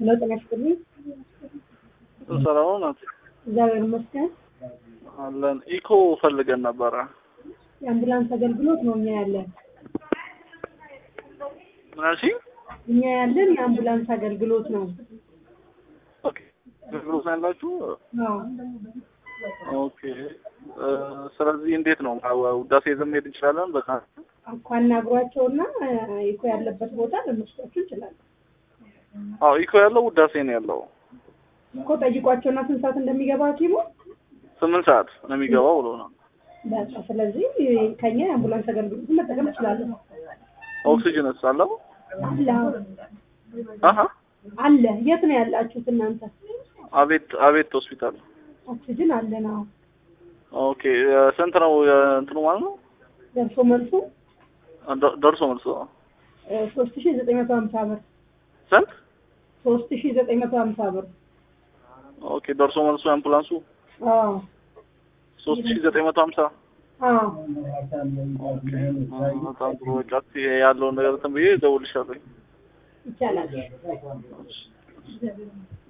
ሄሎ ጤና ይስጥልኝ። ሰላም ናት እግዚአብሔር ይመስገን። አለን። ኢኮ ፈልገን ነበረ። የአምቡላንስ አገልግሎት ነው እኛ ያለን ምን አልሽኝ? እኛ ያለን የአምቡላንስ አገልግሎት ነው። ኦኬ አገልግሎት ነው ያላችሁ? አዎ ኦኬ እ ስለዚህ እንዴት ነው ውዳሴ ይዘን መሄድ እንችላለን? በቃ እኮ አናግሯቸውና ኢኮ ያለበት ቦታ ልንወስዳችሁ እንችላለን። አዎ ኢኮ ያለው ውዳሴ ነው ያለው። እኮ ጠይቋቸውና ስንት ሰዓት እንደሚገባ ሐኪሙ ስምንት ሰዓት ነው የሚገባው ብሎ ነው። በቃ ስለዚህ ከኛ የአምቡላንስ አገልግሎት መጠቀም እንችላለን። ኦክሲጅንስ አለው? አለ አሀ አለ። የት ነው ያላችሁት እናንተ? አቤት አቤት ሆስፒታል። ኦክሲጅን አለ ነው ኦኬ ስንት ነው እንትኑ ማለት ነው? ደርሶ መልሱ ደ- ደርሶ መልሶ ሶስት ሺ ዘጠኝ መቶ ሀምሳ ብር ስንት? ሶስት ሺ ዘጠኝ መቶ ሀምሳ ብር ኦኬ ደርሶ መልሶ አምቡላንሱ አዎ ሶስት ሺህ ዘጠኝ መቶ ሀምሳ አዎ በጣም ጥሩ በቃ እስኪ ያለውን ነገር እንትን ብዬ እደውልልሻለሁ። ይቻላል።